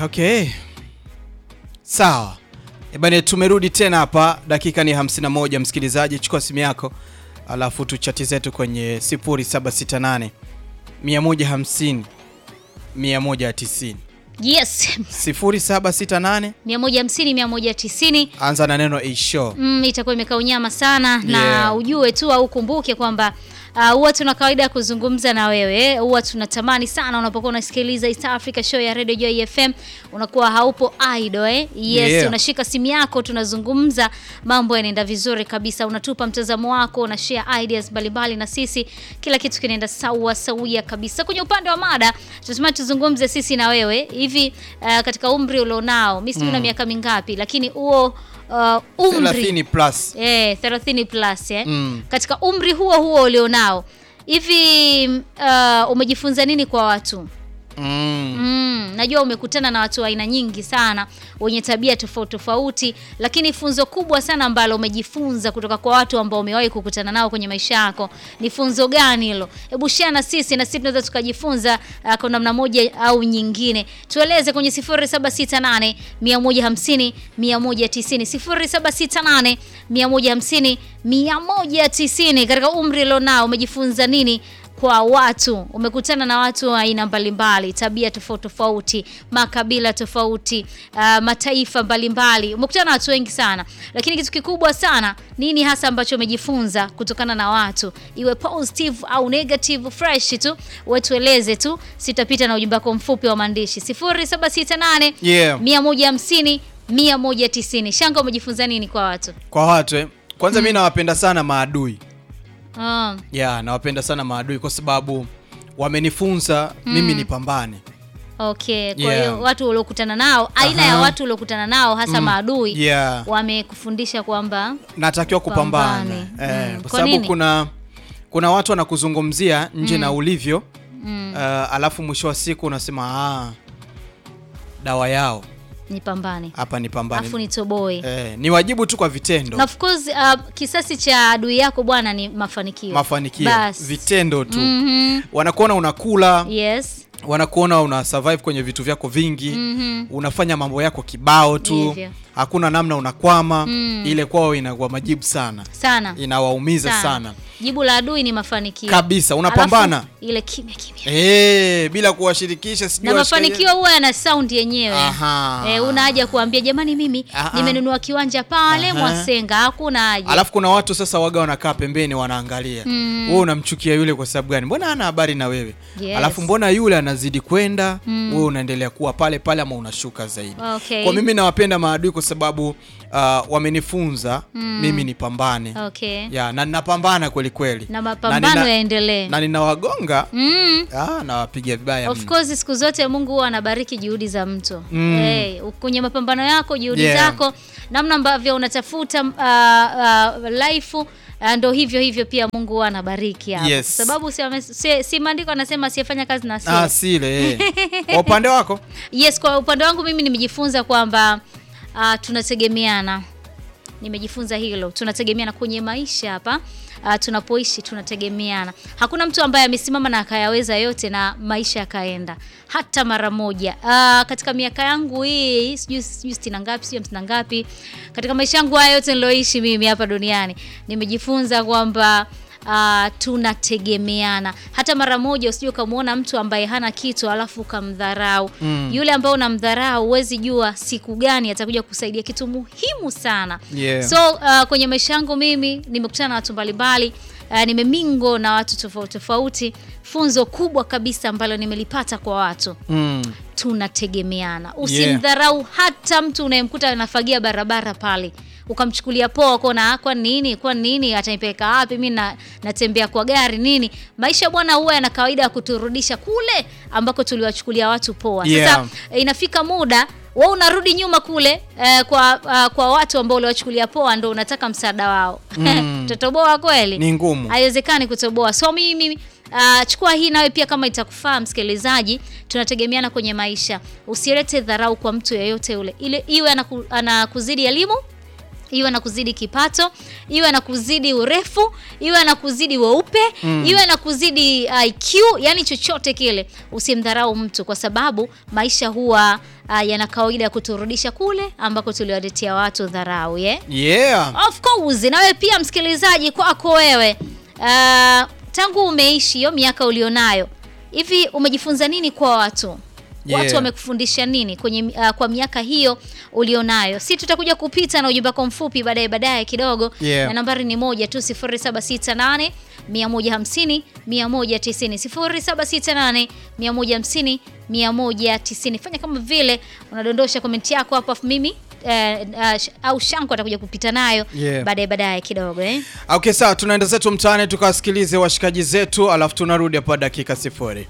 okay. Sawa. Ebane, tumerudi tena hapa, dakika ni 51. Msikilizaji, chukua simu yako alafu tuchati zetu kwenye 0768 150 190 Yes. 0768 150 190 anza na neno a show. mm, itakuwa imekaa unyama sana na Yeah. ujue tu au ukumbuke kwamba ah, huwa tuna kawaida ya kuzungumza na wewe eh, huwa tunatamani sana unapokuwa unasikiliza East Africa show ya Radio Joy FM unakuwa haupo idle eh? Yes, Yeah. unashika simu yako tunazungumza, mambo yanaenda vizuri kabisa, unatupa mtazamo wako, una share ideas mbalimbali na sisi, kila kitu kinaenda sawa sawia kabisa. Kwenye upande wa mada tunatamani tuzungumze sisi na wewe hivi, uh, katika umri ulionao, mimi sijui una miaka mingapi, lakini huo uh, umri 30 plus. Eh, 30 plus eh. Mm. Katika umri huo huo ulionao hivi, uh, umejifunza nini kwa watu? Mm. Mm, najua umekutana na watu wa aina nyingi sana wenye tabia tofauti tofauti, lakini funzo kubwa sana ambalo umejifunza kutoka kwa watu ambao umewahi kukutana nao kwenye maisha yako ni funzo gani hilo? Hebu share na sisi, na sisi tunaweza tukajifunza uh, kwa namna moja au nyingine. Tueleze kwenye 0768 150 190, 0768 150 190. Katika umri ulionao umejifunza nini kwa watu umekutana na watu wa aina mbalimbali, tabia tofauti tofauti, makabila tofauti, uh, mataifa mbalimbali. Umekutana na watu wengi sana, lakini kitu kikubwa sana, nini hasa ambacho umejifunza kutokana na watu, iwe positive au negative, fresh tu, wetueleze tu. Sitapita na ujumbe wako mfupi wa maandishi 0768 Yeah. 150 190. Shanga, umejifunza nini kwa watu? Kwa watu eh. Kwanza mi nawapenda sana maadui. Ah, Yeah, nawapenda sana maadui kwa sababu wamenifunza mimi nipambane. Okay, kwa Yeah. hiyo watu uliokutana nao, aina ya Aha. watu uliokutana nao hasa maadui Yeah. wamekufundisha kwamba natakiwa kupambana Pambane. eh, Mm. kwa Kwa sababu nini? kuna kuna watu wanakuzungumzia nje na ulivyo mm, uh, alafu mwisho wa siku unasema ah, dawa yao nipambane hapa ni pambane afu nitoboe eh, ni wajibu tu kwa vitendo na of course uh, kisasi cha adui yako bwana ni mafanikio mafanikio Bas. vitendo tu Mhm. wanakuona unakula yes wanakuona una survive kwenye vitu vyako vingi Mhm. unafanya mambo yako kibao tu Hivyo. hakuna namna unakwama Mm. ile kwao inakuwa majibu sana sana inawaumiza sana. sana, jibu la adui ni mafanikio kabisa unapambana Alafu, ile kimya kimya Eh, bila kuwashirikisha sijui na washikaji- mafanikio huwa yana sound yenyewe Aha. Eh, una haja kuambia jamani, mimi Ah, ah. nimenunua kiwanja pale Aha. Mwasenga, hakuna haja. Alafu kuna watu sasa waga wanakaa pembeni wanaangalia. Mm. Wewe unamchukia yule kwa sababu gani? Mbona hana habari na wewe? Yes. Alafu mbona yule anazidi kwenda, Mm. wewe unaendelea kuwa pale pale ama unashuka zaidi. Okay. Kwa mimi nawapenda maadui kwa sababu uh, wamenifunza mimi nipambane. Okay. Ya, na ninapambana kweli kweli. Na mapambano nina- yaendelee. Na ninawagonga, Mm. ah, nawapiga vibaya Of mno. course siku zote Mungu huwa anabariki juhudi za mtu. Mm. Hey, kwenye mapambano yako, juhudi Yeah. zako, namna ambavyo unatafuta uh, uh, life uh, ndo hivyo hivyo pia Mungu huwa anabariki hapo. Yes. Kwa sababu si, ame- si, si maandiko anasema asiyefanya kazi na asile. Ah, sile. Eh. Kwa upande wako? Yes, kwa upande wangu mimi nimejifunza kwamba uh, tunategemeana. Nimejifunza hilo, tunategemeana kwenye maisha hapa. Uh, tunapoishi tunategemeana. Hakuna mtu ambaye amesimama na akayaweza yote na maisha yakaenda hata mara moja. Uh, katika miaka yangu hii sijui sijui sitini na ngapi sijui hamsini na ngapi, katika maisha yangu haya yote niloishi mimi hapa duniani nimejifunza kwamba Uh, tunategemeana. Hata mara moja usije ukamwona mtu ambaye hana kitu alafu ukamdharau. Mm. Yule ambaye unamdharau huwezi jua siku gani atakuja kusaidia kitu muhimu sana. Yeah. So uh, kwenye maisha yangu mimi nimekutana na watu mbalimbali uh, nimemingo na watu tofauti tofauti. Funzo kubwa kabisa ambalo nimelipata kwa watu Mm. tunategemeana. Usimdharau hata mtu unayemkuta anafagia barabara pale ukamchukulia poa, kona kwa nini, kwa nini atanipeleka wapi? Mimi na, natembea kwa gari nini? Maisha bwana, huwa yana kawaida ya kuturudisha kule ambako tuliwachukulia watu poa. Yeah. Sasa eh, inafika muda wewe unarudi nyuma kule eh, kwa uh, kwa watu ambao uliwachukulia poa, ndo unataka msaada wao Mm. utatoboa kweli? Ni ngumu. haiwezekani kutoboa. So mimi uh, chukua hii nawe pia kama itakufaa msikilizaji, tunategemeana kwenye maisha. Usilete dharau kwa mtu yeyote ule, ile iwe anaku, anakuzidi elimu iwe na kuzidi kipato iwe na kuzidi urefu iwe na kuzidi weupe iwe na kuzidi IQ yani chochote kile usimdharau mtu kwa sababu maisha huwa uh, yana kawaida ya kuturudisha kule ambako tuliwaletea watu dharau yeah? yeah Of course, nawe pia msikilizaji, kwako wewe uh, tangu umeishi hiyo miaka ulionayo hivi, umejifunza nini kwa watu Yeah. watu wamekufundisha nini kwenye uh, kwa miaka hiyo ulionayo? Si tutakuja kupita na ujumbe wako mfupi baadaye baadaye kidogo Yeah. na nambari ni moja tu 0768 150 190 0768 150 190. Fanya kama vile unadondosha komenti yako hapo, afu mimi eh, uh, au Shanko atakuja kupita nayo Yeah. baadaye baadaye kidogo eh. okay sawa tunaenda zetu mtaani tukawasikilize washikaji zetu alafu tunarudi hapa dakika sifuri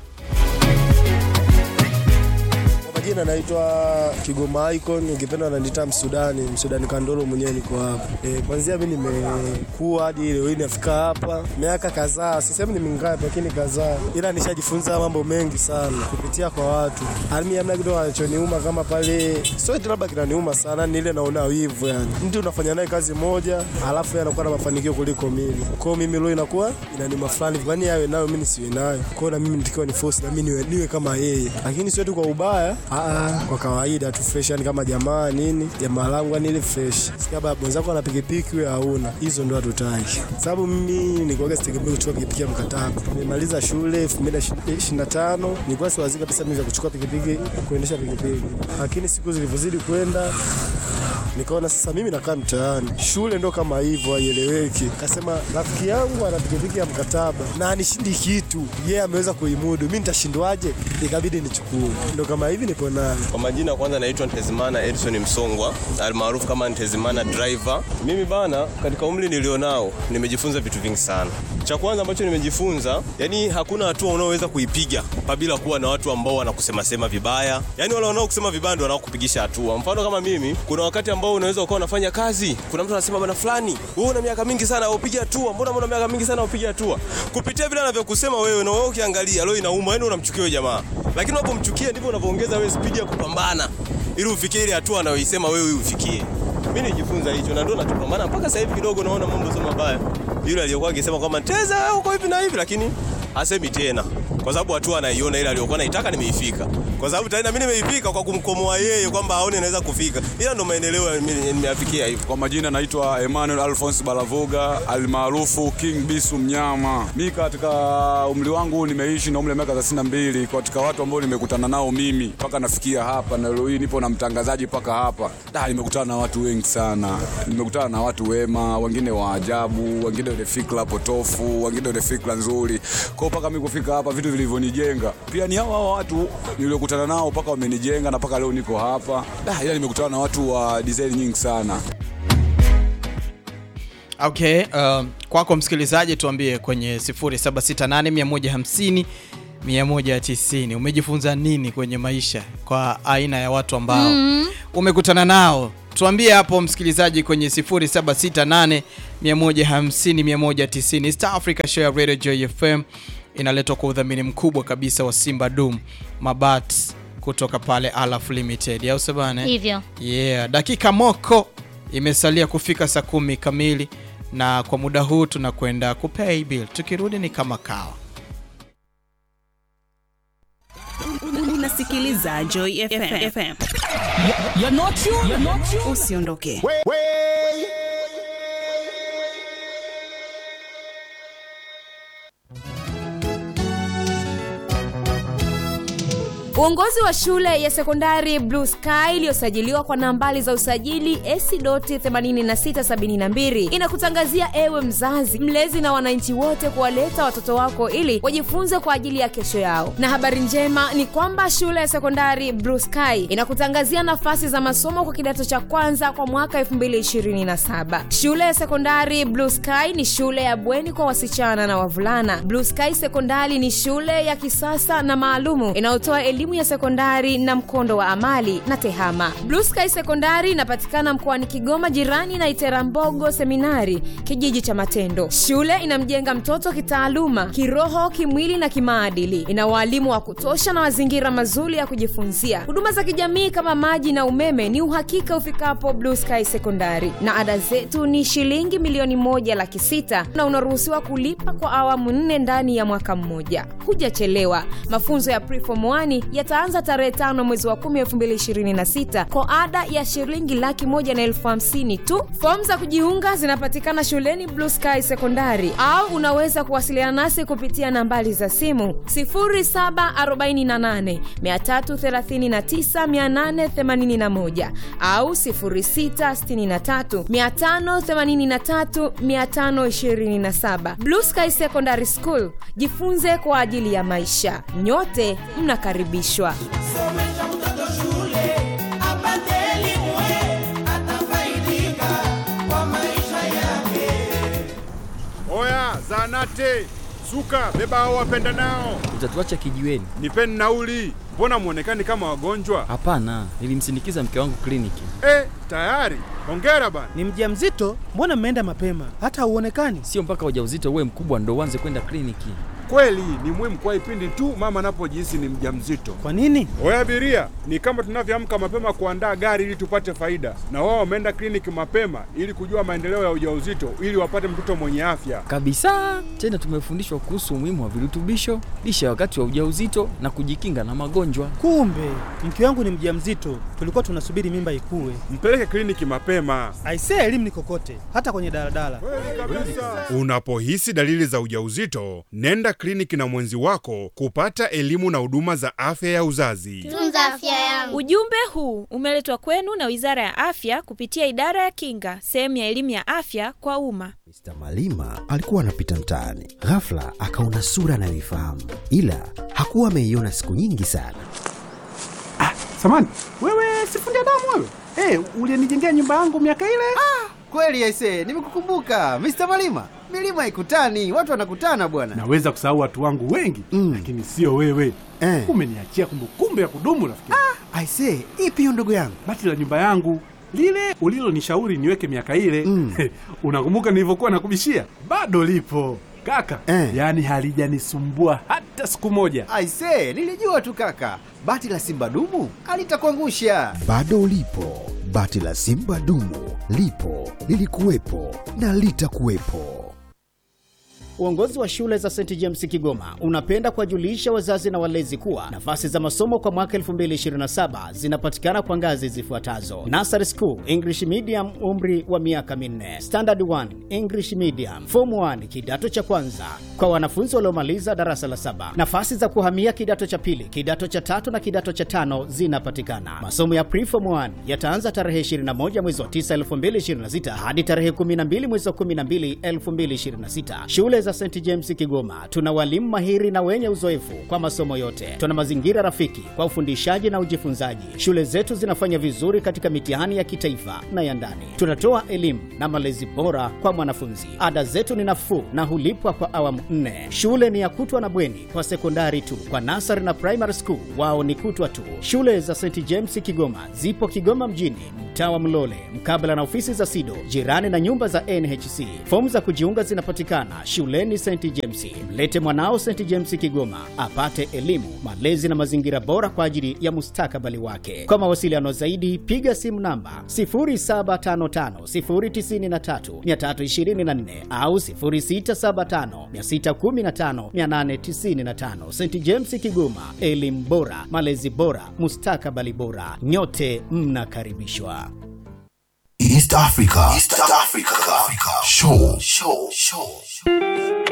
Kwa majina naitwa Kigoma Icon, ukipenda wananiita Msudani, Msudani Kandolo mwenyewe niko hapa. E, kwanzia mimi nimekuwa hadi leo hii nafika hapa miaka kadhaa, sisemi ni mingapi, lakini kadhaa, ila nishajifunza mambo mengi sana kupitia kwa watu. Alimi amna kitu anachoniuma kama pale, sio eti labda kinaniuma sana, ni ile naona wivu yani. Mtu unafanya naye kazi moja, alafu yeye anakuwa na mafanikio kuliko mimi. Kwa hiyo mimi leo inakuwa inanima fulani, kwani yawe nayo mimi nisiwe nayo. Kwa hiyo na mimi nitakiwa ni force na mimi niwe, niwe kama yeye, lakini sio tu kwa ubaya, aa, kwa kawaida tu fresh, yani kama jamaa nini, jamaa langu yani ile fresh. Sikia baba mwenzako ana pikipiki wewe hauna, hizo ndo hatutaki, sababu mimi nilikuwa sitegemea kuchukua pikipiki ya mkataba. Nimemaliza shule 2025 nilikuwa siwazi kabisa mimi vya kuchukua pikipiki, kuendesha pikipiki, lakini siku zilivyozidi kwenda nikaona sasa mimi nakaa mtaani, shule ndo kama hivyo, haieleweki. Kasema rafiki yangu ana pikipiki ya mkataba na anishindi kitu, yeye ameweza kuimudu, mimi nitashindwaje? Ikabidi nichukue, ndo kama hivi nipo nayo. Kwa majina kwanza naitwa Ntezimana Edson Msongwa almaarufu kama Ntezimana driver. Mimi bana, katika umri nilionao nimejifunza vitu vingi sana. Cha kwanza ambacho nimejifunza, yani hakuna hatua unaoweza kuipiga pabila kuwa na watu ambao wanakusema sema vibaya. Yani wale wanaokusema vibaya ndio wanaokupigisha hatua. Mfano kama mimi, kuna wakati ambao unaweza ukawa unafanya kazi, kuna mtu anasema bana fulani, wewe una miaka mingi sana upige hatua, mbona una miaka mingi sana upige hatua? Kupitia vile anavyokusema wewe na wewe ukiangalia leo inauma, yani unamchukia huyo jamaa. Lakini unapomchukia ndivyo unavyoongeza wewe spidi ya kupambana ili ufikie ile hatua anayoisema wewe ufikie. Mimi nijifunza hicho na ndio natupambana mpaka sasa hivi kidogo naona mambo sio mabaya. Yule aliyokuwa akisema kwamba Teza uko hivi na hivi lakini hasemi tena. Kwa sababu hatua anaiona ile aliyokuwa naitaka nimeifika. Kwa sababu tena mimi nimeifika kwa kumkomoa yeye kwamba aone naweza kufika. Ila ndo maendeleo mimi nimeyafikia hivyo. Kwa majina naitwa Emmanuel Alphonse Balavuga almaarufu King Bisu Mnyama. Mi katika umri wangu nimeishi na umri wa miaka 32 katika watu ambao nimekutana nao mimi mpaka nafikia hapa, na leo hii nipo na mtangazaji mpaka hapa. Da, nimekutana na watu wengi sana, nimekutana na watu wema, wengine wa ajabu, wengine wenye fikra potofu, wengine wenye fikra nzuri. Kwa hiyo mpaka mimi kufika hapa, vitu vilivyonijenga pia ni hao hao watu niliokutana nao mpaka wamenijenga na mpaka leo niko hapa. Da, ila nimekutana na watu wa design nyingi sana. okay uh, kwako msikilizaji tuambie kwenye 0768 150 umejifunza nini kwenye maisha kwa aina ya watu ambao mm. umekutana nao tuambie hapo msikilizaji kwenye 0768 150 190 East Africa Show ya Radio Joy FM inaletwa kwa udhamini mkubwa kabisa wa Simba Dum Mabat kutoka pale Alaf Limited au sabana Hivyo. yeah dakika moko imesalia kufika saa kumi kamili na kwa muda huu tunakwenda kupay bill tukirudi ni kama kawa unasikiliza Joy FM. FM. Usiondoke. Uongozi wa shule ya sekondari Blue Sky iliyosajiliwa kwa nambari za usajili AC.8672 inakutangazia ewe mzazi, mlezi na wananchi wote kuwaleta watoto wako ili wajifunze kwa ajili ya kesho yao. Na habari njema ni kwamba shule ya sekondari Blue Sky inakutangazia nafasi za masomo kwa kidato cha kwanza kwa mwaka 2027. Shule ya sekondari Blue Sky ni shule ya bweni kwa wasichana na wavulana. Blue Sky Sekondari ni shule ya kisasa na maalumu inayotoa elimu elimu ya sekondari na mkondo wa amali na tehama blue sky sekondari inapatikana mkoani kigoma jirani na iterambogo seminari kijiji cha matendo shule inamjenga mtoto kitaaluma kiroho kimwili na kimaadili ina waalimu wa kutosha na mazingira mazuri ya kujifunzia huduma za kijamii kama maji na umeme ni uhakika ufikapo blue sky sekondari na ada zetu ni shilingi milioni moja laki sita na unaruhusiwa kulipa kwa awamu nne ndani ya mwaka mmoja hujachelewa mafunzo ya preform 1 yataanza tarehe tano mwezi wa 10 2026 kwa ada ya shilingi laki moja na elfu hamsini tu fomu za kujiunga zinapatikana shuleni blue sky sekondari au unaweza kuwasiliana nasi kupitia nambari za simu 0748 339881 au 0663 583 527 blue sky secondary school jifunze kwa ajili ya maisha nyote mnakaribishwa somesha mtoto shule apate elimu atafaidika kwa maisha yake Oya, zanate suka, beba hao wapenda nao, Utatuacha kijiweni? nipeni nauli. Mbona mwonekani kama wagonjwa? Hapana, nilimsindikiza mke wangu kliniki. Eh, tayari. Hongera bana. Ni mjamzito? Mbona mmeenda mapema? Hata hauonekani. Sio mpaka ujauzito uwe mkubwa ndo uanze kwenda kliniki. Kweli ni muhimu kwa ipindi tu mama anapojihisi ni mjamzito. Kwa nini? Oya abiria, ni kama tunavyoamka mapema kuandaa gari ili tupate faida, na wao wameenda kliniki mapema ili kujua maendeleo ya ujauzito ili wapate mtoto mwenye afya. Kabisa. Tena tumefundishwa kuhusu umuhimu wa virutubisho, lishe ya wakati wa ujauzito na kujikinga na magonjwa. Kumbe mke wangu ni mjamzito, tulikuwa tunasubiri mimba ikue. Mpeleke kliniki mapema. Aisee, elimu ni kokote, hata kwenye daladala. Unapohisi dalili za ujauzito, nenda kliniki na mwenzi wako kupata elimu na huduma za afya ya uzazi. tunza afya yangu. Ujumbe huu umeletwa kwenu na Wizara ya Afya kupitia Idara ya Kinga, sehemu ya elimu ya afya kwa umma. Mr. Malima alikuwa anapita mtaani, ghafla akaona sura anayoifahamu, ila hakuwa ameiona siku nyingi sana. Samani, wewe sifundi damu wewe? Hey, ulienijengea nyumba yangu miaka ile? Ah, kweli aise, nimekukumbuka Mr. Malima. Milima ikutani, watu wanakutana bwana. Naweza kusahau watu wangu wengi mm. lakini sio wewe eh. Umeniachia kumbukumbu ya kudumu rafiki. Ah, aise, ipi hiyo ndugu yangu? Bati la nyumba yangu lile ulilonishauri niweke miaka ile mm. unakumbuka nilivyokuwa nakubishia? Bado lipo kaka eh. Yaani halijanisumbua hata siku moja. Aise, nilijua tu kaka, bati la simba dumu alitakuangusha. Bado lipo bati la simba dumu, lipo lilikuwepo na litakuwepo. Uongozi wa shule za St James Kigoma unapenda kuwajulisha wazazi na walezi kuwa nafasi za masomo kwa mwaka 2027 zinapatikana kwa ngazi zifuatazo: Nursery School English Medium, umri wa miaka minne; Standard 1 English Medium; Form 1 kidato cha kwanza kwa wanafunzi waliomaliza darasa la saba. Nafasi za kuhamia kidato cha pili, kidato cha tatu na kidato cha tano zinapatikana. Masomo ya Pre-Form 1 yataanza tarehe 21 mwezi wa 9 2026 hadi tarehe 12 mwezi wa 12 2026. Shule za St James Kigoma tuna walimu mahiri na wenye uzoefu kwa masomo yote. Tuna mazingira rafiki kwa ufundishaji na ujifunzaji. Shule zetu zinafanya vizuri katika mitihani ya kitaifa na ya ndani. Tunatoa elimu na malezi bora kwa mwanafunzi. Ada zetu ni nafuu na hulipwa kwa awamu nne. Shule ni ya kutwa na bweni kwa sekondari tu. Kwa nasari na primary school wao ni kutwa tu. Shule za St James Kigoma zipo Kigoma mjini, mtaa wa Mlole, mkabala na ofisi za SIDO, jirani na nyumba za NHC. Fomu za kujiunga zinapatikana shuleni St James. Mlete mwanao St James Kigoma apate elimu, malezi na mazingira bora kwa ajili ya mustakabali wake. Kwa mawasiliano zaidi, piga simu namba 0755093324 au 0675615895. St James Kigoma, elimu bora, malezi bora, mustakabali bora. Nyote mnakaribishwa. East Africa. East Africa. Africa. Show. Show. Show.